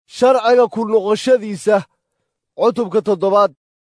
sharciga ku noqoshadiisa cutubka toddobaad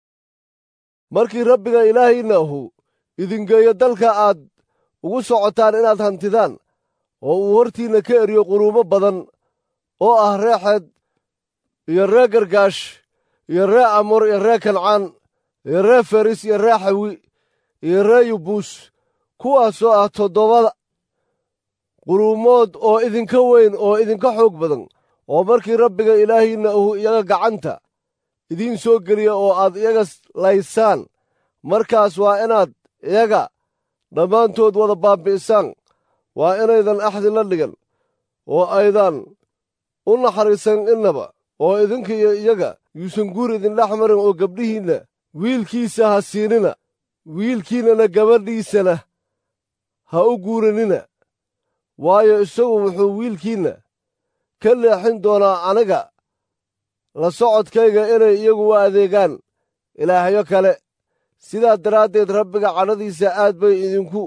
markii rabbiga ilaahiinna ahu idingeeyo dalka aad ugu socotaan inaad hantidaan oo uu hortiinna ka eriyo quruumo badan oo ah ree xeed iyo ree gargaash iyo ree amur iyo ree kancaan iyo ree feris iyo ree xawi iyo ree yubuus kuwaasoo ah toddobada quruumood oo idinka weyn oo idinka xoog badan oo markii rabbiga ilaahiinna ahu iyaga gacanta idiin soo geliya oo aad iyaga laysaan markaas waa inaad iyaga dhammaantood wada baabbi'isaan waa inaydan axdi la dhigan oo aydan u naxariisan innaba oo idinka iyo iyaga yuusan guur idindhex marin oo gabdhihiinna wiilkiisa ha siinina wiilkiinnana gabadhiisana ha u guuranina waayo isagu wuxuu wiilkiinna ka leexin doonaa aniga la socodkayga inay iyagu u adeegaan ilaahyo kale sidaa daraaddeed rabbiga cadhadiisa aad bay idinku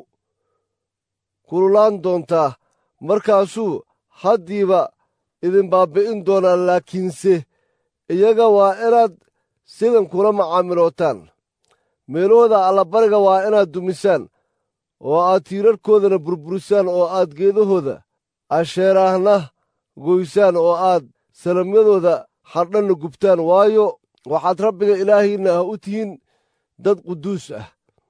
kululaan doontaa markaasuu haddiiba idin baabbi'in doonaa laakiinse iyaga waa inaad sidan kula macaamilootaan meelahooda allabariga waa inaad dumisaan oo aad tiirarkoodana burburisaan oo aad geedahooda asheeraahna goysaan oo aad salamyadooda xardhanna gubtaan waayo waxaad rabbiga ilaahiinna ah u tihiin dad quduus ah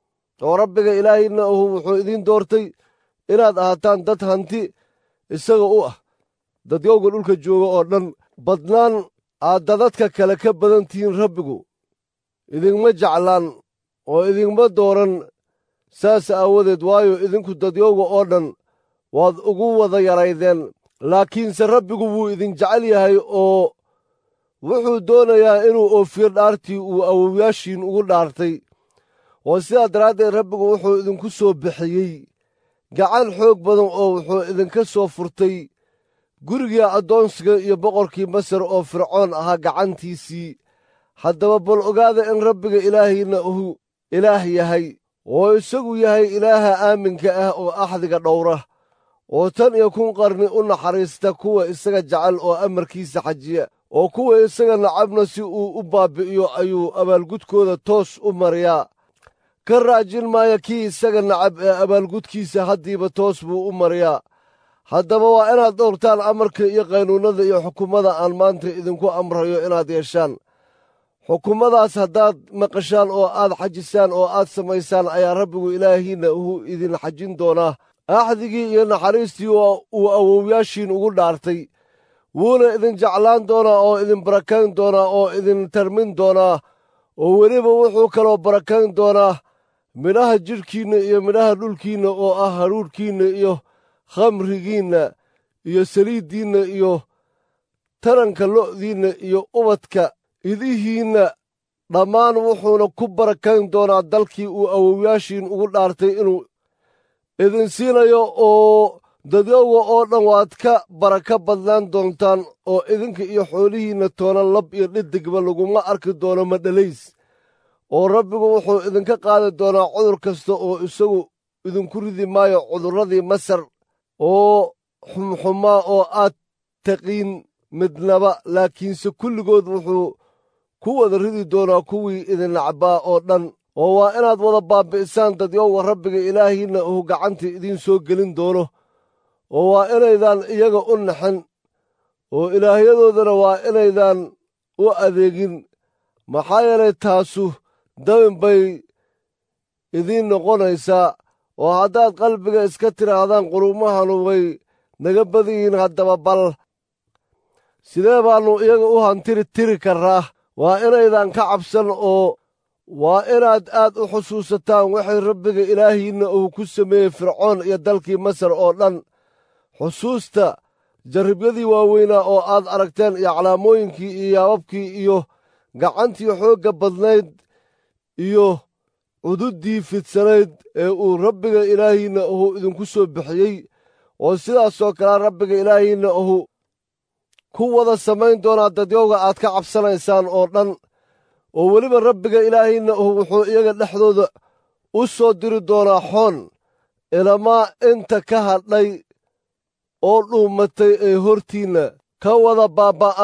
oo rabbiga ilaahiinna ahu wuxuu idiin doortay inaad ahaataan dad hanti isaga u ah dadyowga dhulka jooga oo dhan badnaan aad dadadka kale ka badan tihiin rabbigu idinma jeclaan oo idinma dooran saas aawadeed waayo idinku dadyowga oo dhan waad ugu wada yaraydeen laakiinse rabbigu wuu idin jecel yahay oo wuxuu doonayaa inuu oofiyo dhaartii uu awowyaashiin ugu dhaartay oo sidaa daraaddeed rabbigu wuxuu idinku soo bixiyey gacan xoog badan oo wuxuu idinka soo furtay gurigii addoonsiga iyo boqorkii masar oo fircoon ahaa gacantiisii haddaba bal ogaada in rabbiga ilaahiinna uu ilaah yahay oo isagu yahay ilaaha aaminka ah oo axdiga dhowra oo tan iyo kun qarni u naxariista kuwa isaga jecel oo amarkiisa xajiya oo kuwa isaga nacabna si uu u baabbi'iyo ayuu abaalgudkooda toos u mariyaa ka raajin maaya kii isaga nacab ee abaalgudkiisa haddiiba toos buu u mariyaa haddaba waa inaad dhowrtaan amarka iyo qaynuunnada iyo xukummada aan maanta idinku amrayo inaad yeeshaan xukummadaas haddaad maqashaan oo aad xajisaan oo aad samaysaan ayaa rabbigu ilaahiinna uu idin xajin doonaa axdigii iyo naxariistii uu awowyaashiin ugu dhaartay wuuna idin jeclaan doonaa oo idin barakayn doonaa oo idin tarmin doonaa oo weliba wuxuu kaloo barakayn doonaa midhaha jidhkiinna iyo midhaha dhulkiinna oo ah hadhuudhkiinna iyo khamrigiinna iyo saliiddiinna iyo taranka lo'diinna iyo ubadka idihiinna dhammaan wuxuuna ku barakayn doonaa dalkii uu awowyaashiin ugu dhaartay inuu idin siinayo oo dadyowga oo dhan waad ka baraka badnaan doontaan oo idinka iyo xoolihiinna toona lab iyo dhidigba laguma arki doono madhalays oo rabbigu wuxuu idinka qaadi doonaa cudur kasta oo isagu idinku ridi maayo cudurradii masar oo xumxumaa oo aad taqiin midnaba laakiinse kulligood wuxuu ku wada ridi doonaa kuwii idin nacbaa oo dhan oo waa inaad wada baabbi'isaan dadyowga rabbiga ilaahiinna uu gacanta idiin soo gelin doono oo waa inaydaan iyaga u naxin oo ilaahyadoodana waa inaydaan u adeegin maxaa yeelay taasu dabin bay idiin noqonaysaa oo haddaad qalbiga iska tidhaahdaan qulumahanu way naga badan yihiin haddaba bal sidee baannu iyaga u hantiri tiri karraa waa inaydaan ka cabsan oo waa inaad aad u xusuusataan waxay rabbiga ilaahiinna uu ku sameeyey fircoon iyo dalkii masar oo dhan xusuusta jarribyadii waaweynaa oo aad aragteen iyo calaamooyinkii iyo yaababkii iyo gacantii xoogga badnayd iyo cududdii fidsanayd ee uu rabbiga ilaahiinna uu idinku soo bixiyey oo sidaasoo kalea rabbiga ilaahiinna uu ku wada samayn doonaa dadyowga aad ka cabsanaysaan oo dhan oo weliba rabbiga ilaahiinna uu wuxuu iyaga dhexdooda u soo diri doonaa xoon ilamaa inta ka hadhay oo dhuumatay ee hortiinna ka wada baabba'aan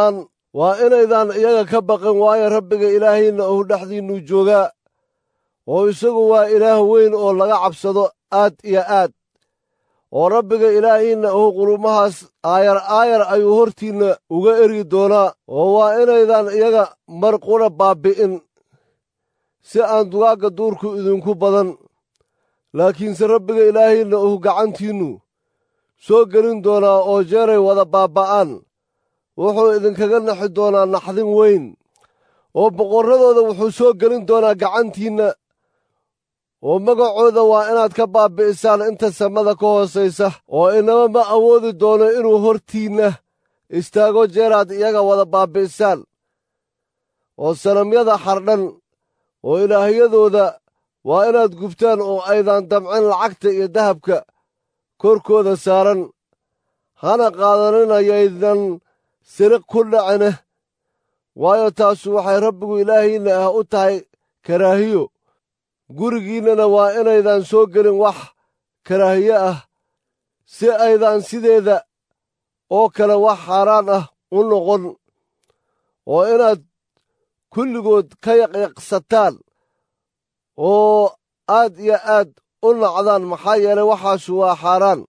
waa inaydaan iyaga ka baqin waayo rabbiga ilaahiinna uu dhexdiinnu joogaa oo isagu waa ilaah weyn oo laga cabsado aad iyo aad oo rabbiga ilaahiinna uu qulumahaas aayar aayar ayuu hortiinna uga ergi doonaa oo waa inaydaan iyaga mar qura baabbi'in si aan dugaagga duurku idinku badan laakiinse rabbiga ilaahiinna uu gacantiinnu soo gelin doonaa oo jeeray wada baabba'aan wuxuu idinkaga naxi doonaa naxdin weyn oo boqorradooda wuxuu soo gelin doonaa gacantiinna oo magacooda waa inaad ka baabbi'isaan inta samada ka hoosaysa oo inaba ma awoodi doono inuu hortiinna istaago jeeraad iyaga wada baabbi'isaan oo sanamyada xardhan oo ilaahyadooda waa inaad gubtaan oo aydan damcin lacagta iyo dahabka korkooda saaran hana qaadaninayaydnan siriq ku dhacine waayo taasu waxay rabbigu ilaahiinna ah u tahay karaahiyo gurigiinnana waa inaydan soo gelin wax karaahiye ah si aydan sideeda oo kale wax xaaraan ah u noqon oo inaad kulligood ka yaqyaqsataan oo aad iyo aad u nacdaan maxaa yeelay waxaasu waa xaaraan